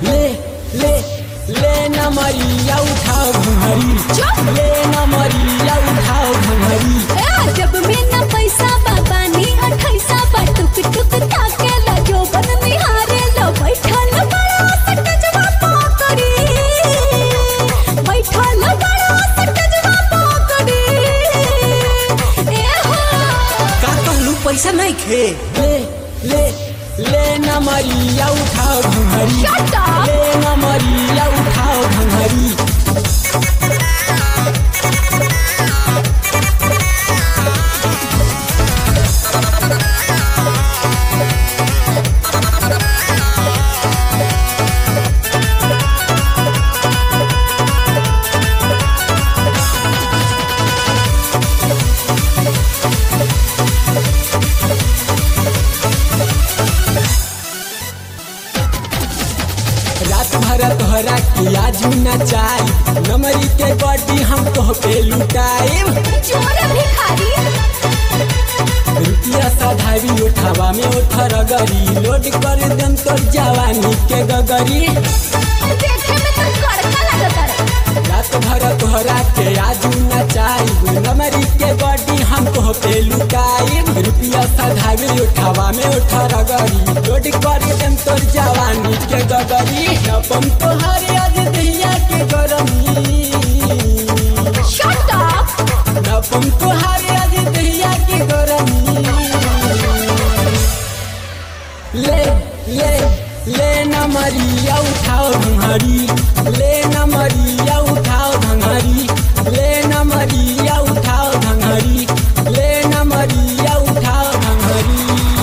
ले ले ले न मरिया उठाओ घंघरी चुप! ले न मरिया उठाओ घंघरी ए, जब में न पैसा बाबानी अठैसा बा टुक टुक ताके ला जो बन निहारे लो बैठल बड़ा सटजवा पकड़ी बैठल बड़ा सटजवा पकड़ी ए हो का कहलू पैसा नहीं खे ले ले ले न मरिया उठाओ घंघरी Shut up! ले न मरिया उठाओ घंघरी रात भर तोहरा के आजू नचाई नमरी के बॉडी हम तोह पे लुटाई जोर भिखारी रुपया साधावी उठावा में उठर गरी लोड कर देम तोर जवानी के गगरी देखे में तो कड़का लगता रे रात भर तोहरा के आजू नचाई नमरी के बॉडी हम तोह पे लुटाई रुपया साधावी उठावा में उठर गरी लोड कर देम तोर जवानी के गगरी अपन तोहर आज दहिया के गरमी शट अप नपम तोहारे आज दहिया के गरमी ले ले ले न मरिया उठाओ घंघरी ले न मरिया उठाओ घंघरी ले न मरिया उठाओ घंघरी ले न मरिया उठाओ घंघरी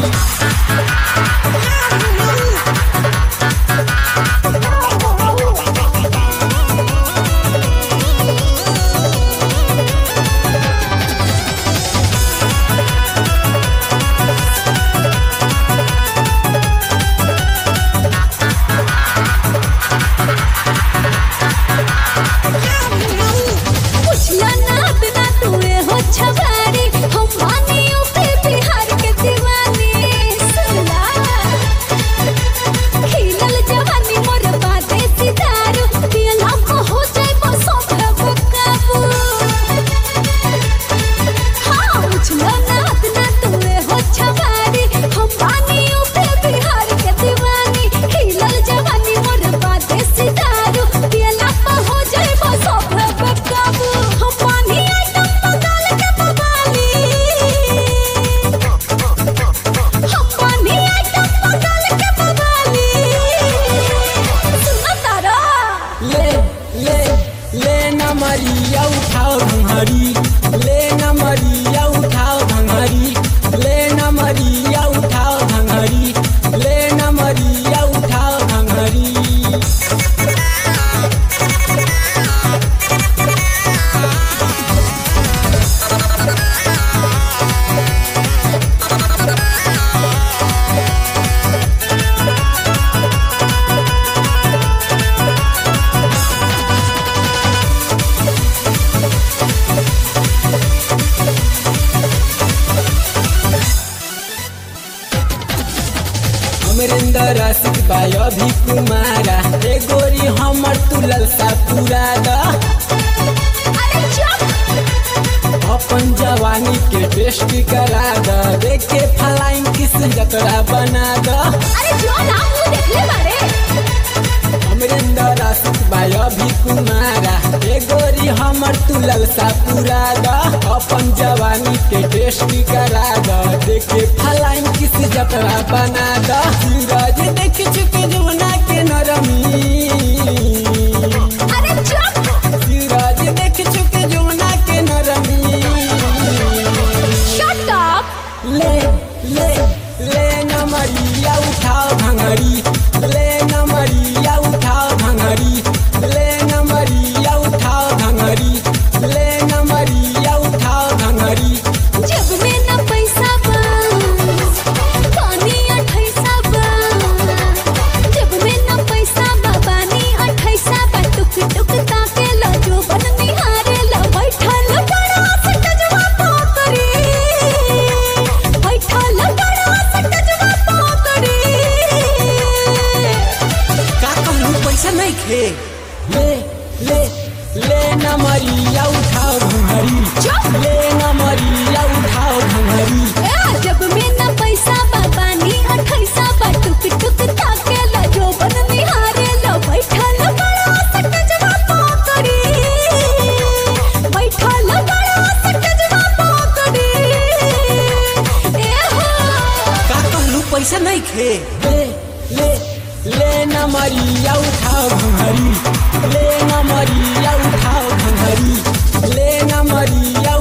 पुछला नाद ना तुए हो छबारी हम मानियो पे बिहार के दीवानी सुनला खिलल जवानी मोर बाते सितारू पियला को हो जाए बसो काबू हाँ पुछला नाद ना तुए हो छबारी हम मानियो पे बिहार के दीवानी खिलल जवानी मोर बाते सितारू पियला को हो जाए बसो काबू हम पानी आइटम बदल के बबाली हम पानी आइटम बदल के बबाली सुना तारा ले ले ले न मरिया उठाओ घंघरी ले न मरिया उठाओ घंघरी ले न मरिया उठाओ घंघरी ले न मरिया उठाओ घंघरी अमरिंदर आशिक बाय अभी कुमारा ए गोरी हमर तुलल सा पूरा द अरे चुप अपन जवानी के टेस्ट करा द देखे फलाइन किस जतरा बना द अरे जो नाम वो देख ले बारे अमरिंदर आशिक बाय अभी कुमारा ए गोरी हमर तुलल सा पूरा द अपन जवानी के टेस्ट करा द देखे फलाइन किस जतरा बना द सूरज देख चुके जमुना के नरमी अरे चुप सूरज देख चुके जमुना के नरमी शट अप ले ले ले न मरिया उठाओ घंघरी ले न मरिया उठाओ घंघरी ले न मरिया उठाओ घंघरी ले न मरिया उठाओ घंघरी जब में न पैसा बा पानी अठैसा बा जब में न पैसा नहीं खे ले ले ले न मरिया उठाओ घंघरी चुप! ले न मरिया उठाओ घंघरी ए, जब में न पैसा बाबानी अठैसा बा टुक टुक ताके ला जो बन निहारे ला बैठल बड़ा सटजवा पकड़ी बैठल बड़ा सटजवा पकड़ी ए हो का कहलू पैसा नहीं खे ले ले ले न मरिया उठाओ घंघरी ले न मरिया उठाओ घंघरी ले न मरिया